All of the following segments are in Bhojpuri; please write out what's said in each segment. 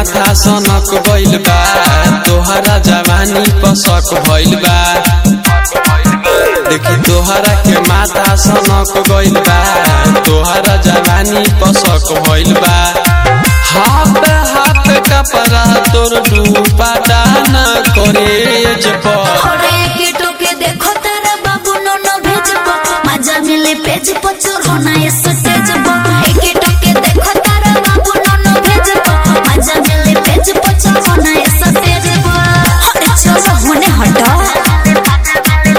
माथा सनक गइल बा तोहरा जवानी पसक भइल बा देखी तोहरा के माथा सनक गइल बा तोहरा जवानी पसक भइल बा हाथ हाथ कपड़ा तोर डूबा डाना करेज पर अरे कीटो के देखो तारा बाबू नो नो भेजबो मजा मिले पेज पर चढ़ना ये स्टेज पर ए कीटो के देखो तारा बाबू नो नो भेजबो मजा मिले पेज पर चढ़ना ये स्टेज पर अरे चलो होने हटो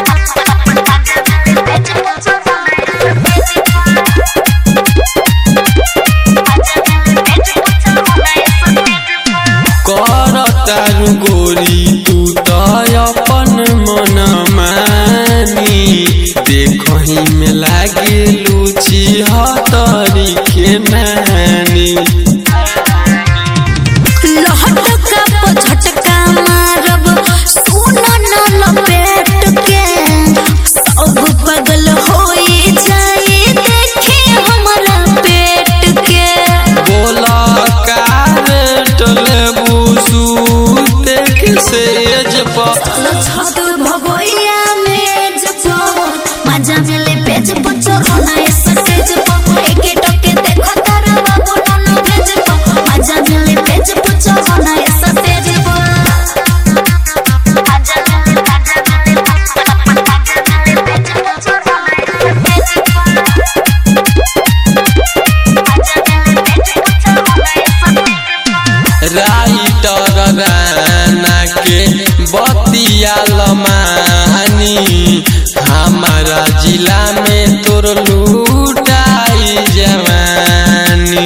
कर तारू गोरी तू तो अपन मन मानी देखही में लागे लूची हतरी के नानी लहट का झटका मारब सोना न लपेट के सब पगल होई जाए देखे हमारा पेट के बोला कार टले बुसू देख सेज पर छत भगोइया में जपो मजा मिले पेज पर चढ़ना है स्टेज पर एके टके देखो तारा बाबू नन्नो भेज पर मजा मिले पेज पर चढ़ना है स्टेज पर मजा मिले मजा मिले मजा मिले पेज पर चढ़ना राइटर राना के बतिया लमानी हमारा जिला में तोर लूटाई जवानी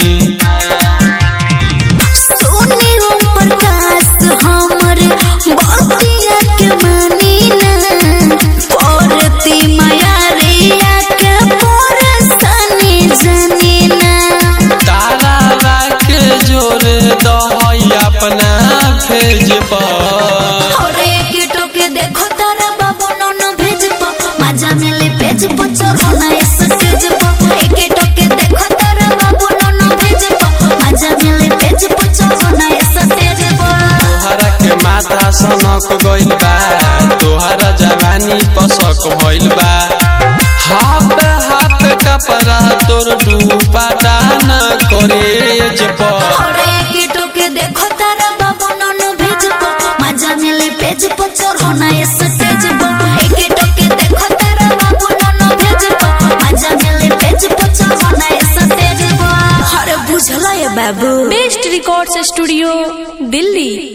सोने ओम प्रकाश हमर बतिया के मानी ना परती माया रिया के परसनी जनी ना तारा के जोरे दहई अपना फेज पर अरे कीटो के देखो तारा बाबू नोनो भेज प मजा मिले पेज पर चढ़ना है स्टेज पर एके टके देखो तारा बाबू नोनो भेज प मजा मिले पेज पर चढ़ना है स्टेज पर तोहरा के माथा सनक गइल बा तोहरा जवानी पसक भइल बा हाथ हाथ कपड़ा तोर डूबा डाना करेज पर अरे कीटो के देखो तारा बाबू नोनो भेज प मजा मिले पेज पर चढ़ना है स्टेज पर एके टके देखो तारा बाबू नोनो भेज प मजा मिले पेज पर चढ़ना है स्टेज पर अरे बुझला ये बाबू बेस्ट रिकॉर्ड्स स्टूडियो दिल्ली